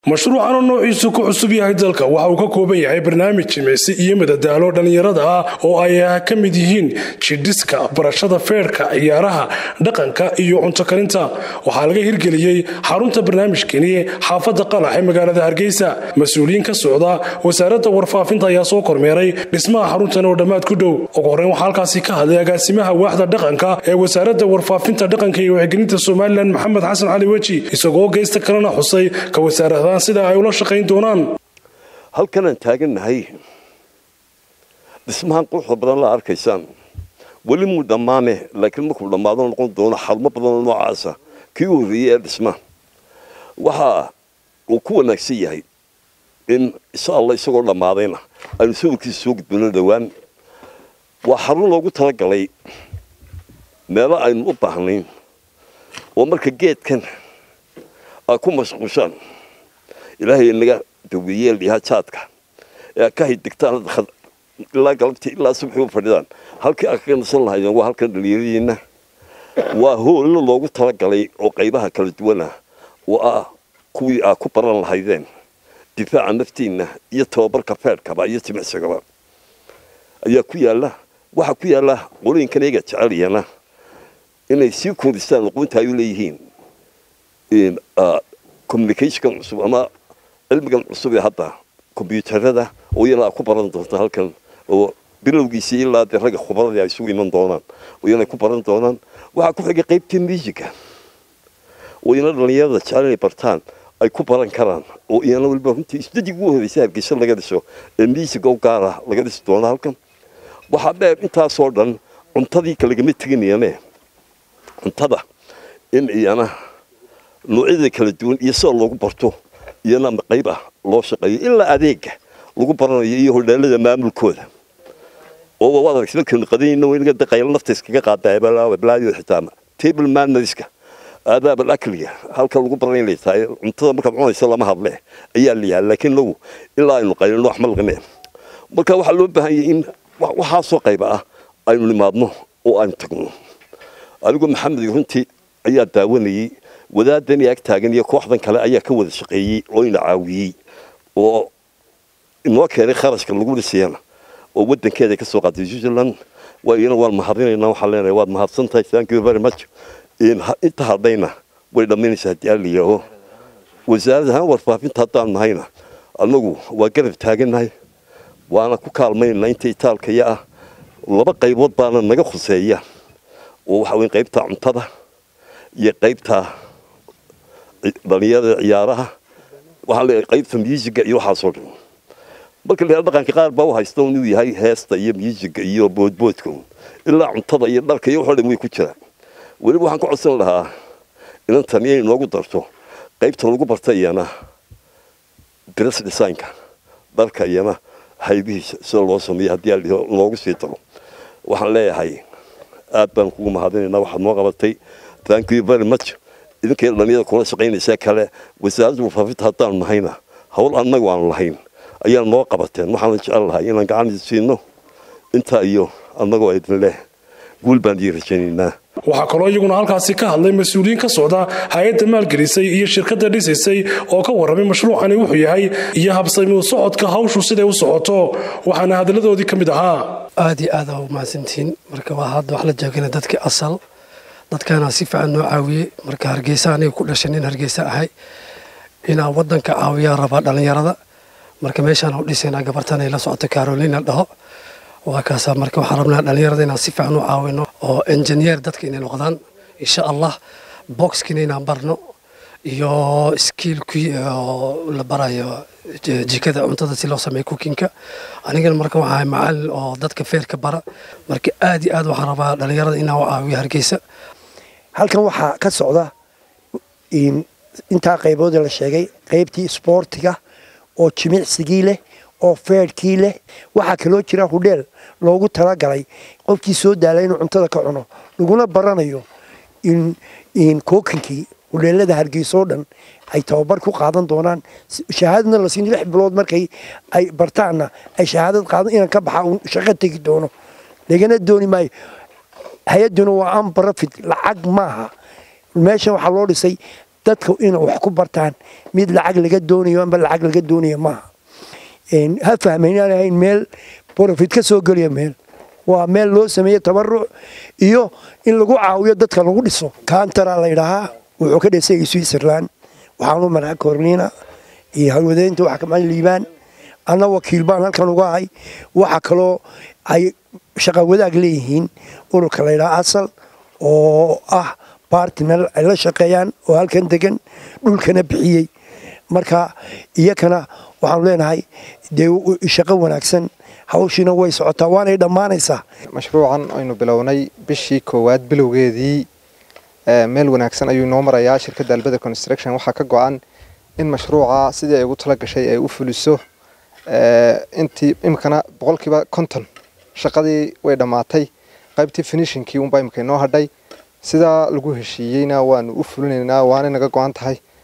mashruucan oo noociisu ku cusub yahay dalka waxa uu ka kooban yahay barnaamij jimicsi iyo madadaalo dhallinyarada ah oo ay ka mid yihiin jidhiska barashada feerhka ciyaaraha dhaqanka iyo cunto karinta waxaa laga hirgeliyey xarunta barnaamijkani xaafadda qalax ee magaalada hargeysa mas-uuliyiin ka socda wasaaradda warfaafinta ayaa soo kormeeray dhismaha xaruntan oo dhammaad ku dhow ugu horreyn waxaa halkaasi ka hadlay agaasimaha waaxda dhaqanka ee wasaaradda warfaafinta dhaqanka iyo wacyigelinta somalilan maxamed xasan cali weji isagoo geysta kalena xusay ka wasaaradahan sida ay ula shaqayn doonaan halkanaan taagannahay dhismahan quruxda badan la arkaysaan weli muu dhammaane laakiin markuu dhammaado noqon doono xarumo badanoo noocaasa kii u horreeyey ee dhisma waxa uu ku wanaagsan yahay in insha allah isagoo dhammaadayna aynu sawirkiisa soo gudbino dhowaan waa xarun loogu talagalay meelo aynu u baahnayn oo marka geedkan aad ku mashquushaan ilaahay naga daweeyeel yaha jaadka ee ka haydigtaan ilaa galabtii ilaa subaxii u fadhidaan halkii aad kaga nasan lahaydeen waa halkan dhalinyaradiina waa hoollo loogu talagalay oo qaybaha kala duwana oo ah kuwii aad ku baran lahaydeen difaaca naftiinna iyo tababarka feerhkaba iyo jimicsigaba ayaa ku yaalla waxaa ku yaalla qolooyinkan iyaga jeceliyana inay sii koodistaan aqoonta ay u leeyihiin communicationkan cusub ama cilmigan cusub ee hadda kombyuutarada oo iyana aad ku baran doonta halkan oo bilowgiisii ilaa dee ragga khubradii ay isugu iman doonaan oo iyana ku baran doonaan waxaa ku xigay qaybtii musica oo iyana dhallinyarada jecel inay bartaan ay ku baran karaan oo iyana waliba runtii isdadig ugu horreysay hargeysa laga dhiso ee musica u gaara laga dhisi doono halkan waxaa dheer intaasoo dhan cuntadii kalagama teginayane cuntada in iyana noocyada kala duwan iyo sida loogu barto iyana qayb ah loo shaqeeyo ilaa adeega lagu baranayo iyo hodheelada maamulkooda oo waad aragtay markaynu qadanayno waynaga daqayla nafta iskaga qaadablaayo xitaa table manneriska aadaabal akliga halka lagu baranay inay tahay cuntada markaad cunaysa lama hadle ayaa la yahay laakiin lagu ilaa aynu qaylino wax ma laqineen marka waxaa loo baahan yahay in waxaasoo qayba ah aynu nimaadno oo aynu tagno adigu maxamed runtii ayaa daawanayey wadaadan ag taagan iyo kooxdan kale ayaa ka wada shaqeeyey oo ina caawiyey oo inoo keenay kharashka lagu dhisayana oo wadankeeda kasoo qaatay switzerland iyana waan mahadinaynaa waxaan leenahay waad mahadsan tahay thank you very much inta hadhayna way dhammaynaysaa haddii aan la yidhaaho wasaaradda ahaan warfaafinta haddaan nahayna annagu waa garab taagannahay waana ku kaalmaynaa inta itaalkaya ah laba qaybood baana naga khuseeya oo waxa weyn qaybta cuntada iyo qaybta dhalinyarada ciyaaraha waxaa leeyahay qaybta musiga iyo waxaasoo dhan marka la dhaqanka qaar baa u haysta inuu yahay heesta iyo musiga iyo boodboodka ilaa cuntada iyo dharka iyo waxoo dhan way ku jiraan weliba waxaan ka codsan lahaa inantan inay noogu darto qaybta lagu barta iyana dress designka dharka iyana haybihiisa sida loo sameeyo haddii loogu sii daro waxaan leeyahay aad baan kugu mahadinaynaa waxaad noo qabatay thank you very much idinkay dhalinyada kula shaqaynaysaa kale wasaaradda warfaafinta haddaan nahayna hawl annagu aan lahayn ayaa noo qabateen waxaana jecel lahay inaan gacan siino intaa iyo annagoo idin leh guul baan ii rajaynaynaa waxaa kaloo iyaguna halkaasi ka hadlay mas-uuliyiin ka socda hay-adda maalgelisay iyo shirkadda dhisaysay oo ka warramay mashruucani wuxuu yahay iyo habsami socodka hawshu siday u socoto waxaana hadalladoodii ka mid ahaa aad iyo aad aa u mahadsantihiin marka waa hadda wax la joogana dadkii asal dadkaana si fiican noo caawiyey marka hargeysa aniga ku dhashay nin hargeysa ahay inaan wadanka caawiyaa rabaa dhallinyarada marka meeshaan u dhisaynaa gabartan ay la socoto carolina dhaho waa kaasaa marka waxaan rabnaa dhallinyarada inaan si fiican u caawino oo engineer dadka inay noqdaan insha allah boxkina inaan barno iyo skiilkii oo la barayo jikada cuntada si loo sameeyo cookinka anigana marka waxaa macalin oo dadka feerka bara marka aad iyo aad waxaan rabaa dhallinyarada inaan u caawiyo hargeysa halkan waxaa ka socda intaa qayboodee la sheegay qaybtii isboortiga oo jimicsigii leh oo feerhkii leh waxaa kaloo jira hudheel loogu talagalay qofkii soo daala inuu cuntada ka cuno laguna baranayo in kookinkii hudheelada hargeysoo dhan ay tababar ku qaadan doonaan shahaadadna la siin lix bilood markay ay bartaanna ay shahaadad qaadan inaan ka baxa uun shaqo tegi doono lagana dooni maayo hay-adduna waa ambarafid lacag maaha meeshan waxaa loo dhisay dadka inay wax ku bartaan mid lacag laga doonayo amba lacag laga doonayo maaha ha fahma inaan ahayn meel profit ka soo geliya meel waa meel loo sameeye tabaruc iyo in lagu caawiyo dadka lagu dhiso kantara la ydhaahaa wuxuu ka dhisay switzerland waxaanu maraa corlina iyo halwadeynta waxa kama liibaan anna wakiil baan halkan uga ahay waxa kaloo ay shaqa wadaag leeyihiin ururka la ydhaha asal oo ah bartner ay la shaqeeyaan oo halkan degan dhulkana bixiyey marka iyakana waxaanu leenahay dee shaqo wanaagsan hawshiina way socotaa waanay dhammaanaysaa mashruucan aynu bilownay bishii koowaad bilowgeedii meel wanaagsan ayuu inoo marayaa shirkadda albeda construction waxaa ka go-an in mashruuca sidii ay ugu tala gashay ay u fuliso intii imikana boqolkiiba konton shaqadii way dhammaatay qaybtii finishinkii unbaa imika inoo hadhay sidaa lagu heshiiyeyna waanu u fulinaynaa waana naga go-an tahay